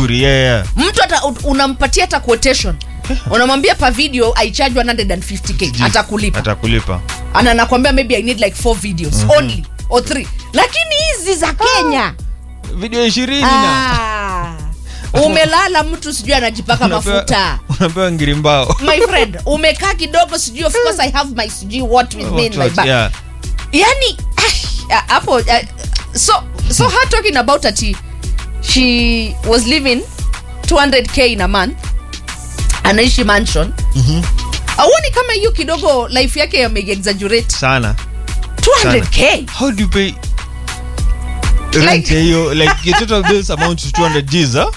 vizuri yeah, yeah. mtu hata unampatia hata quotation unamwambia pa video aicharge 150k atakulipa atakulipa ana nakwambia maybe i need like four videos only or three lakini hizi za kenya video ishirini na ah, umelala mtu sijui anajipaka unapewa- mafuta unapewa ngiri mbao my friend umekaa kidogo sijui of course i have my sijui what with me in my What, bag yeah. yani ah, hapo uh, so so her talking about ati she was living 200k in a month anaishi mansion auoni kama hiyo kidogo life yake yameexaggerate sana 200k how do you pay rent ya hiyo like your total bills amount to 200 G's huh?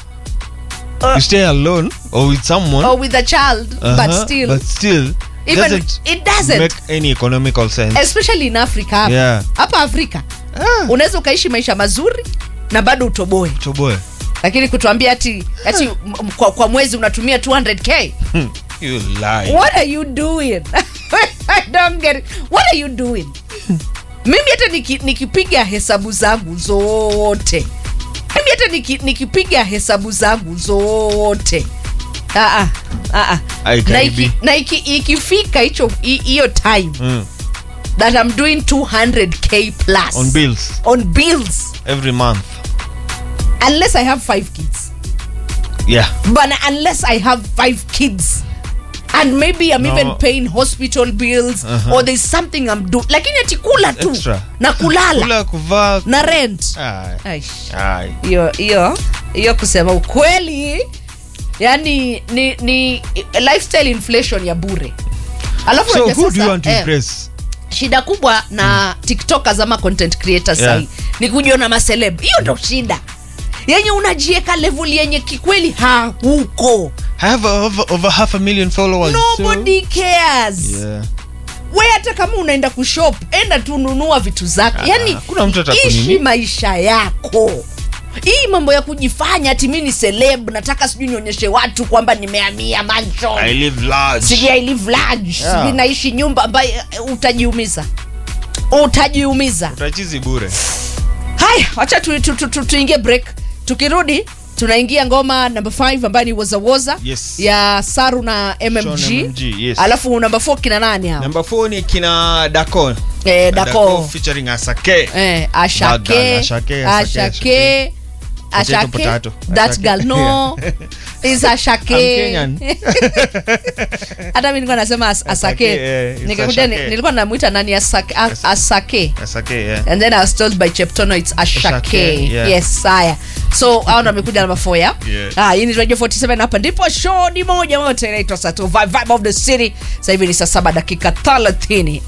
you stay alone or with someone or with a child but Uh-huh, still but still even doesn't it doesn't make any economical sense especially in africa hapa Yeah. hapa afrika ah, unaweza ukaishi maisha mazuri na bado utoboe choboe lakini kutuambia ati ati m- m- kwa, kwa mwezi unatumia 200k you lie what are you doing i don't get it. what are you doing mimi hata niki- nikipiga hesabu zangu zote mimi hata niki- nikipiga hesabu zangu zote Ah, ah, ah, ah. Ai, na karibi. iki- na iki- ikifika hicho hi- hiyo time mm. that i'm doing 200k plus on bills on bills every month unless i have five kids yeah but unless i have five kids and maybe i'm No. even paying hospital bills Uh-huh. or there's something i'm doing lakini ati kula tu Extra. na kulala kula kuvaa na rent Ai, Aish. ai. hiyo hiyo hiyo kusema ukweli yani ni ni lifestyle inflation ya bure alafu so unajua who do you sasa, want to eh, impress shida kubwa na tiktokers ama content creators Yeah. sahi ni kujiona maseleb hiyo ndo shida yenye unajieka level yenye kikweli hauko I have over, over half a million followers nobody cares so, yeah. we hata kama unaenda kushop enda tu nunua vitu zako Ah, yani hakuna mtu atakunini. ishi maisha yako hii mambo ya kujifanya ati mi ni celeb nataka sijui nionyeshe watu kwamba nimehamia mansion I live large sijui I live large Yeah. sijui naishi nyumba ambayo eh, utajiumiza utajiumiza utachizi bure haya wacha tuingie tu, tu, tu, tuingie break tukirudi tunaingia ngoma namba 5 ambayo ni wozawoza Yes. ya saru na mmg, Sean MMG, yes. alafu namba 4 kina nani hao number 4 ni kina dako eh, dako featuring asake eh, Bad ashake girl, Ashake, Ashake, ashake Potato, ashake potato. that Ashake. girl no is ashake I'm Kenyan. hata mi nilikuwa nasema as, asake eh, it's nikakuja ni- Ashake. nilikuwa namwita nani asake, as, asake. asake yeah. and then i was told by cheptono it's ashake Ashake, yeah. yes haya so hao ndo amekuja namba 4 ya Yeah. ah, hii ni radio 47 hapa ndipo show ni moja moja inaitwa sato vibe, vibe of the city sasa hivi ni saa saba dakika 30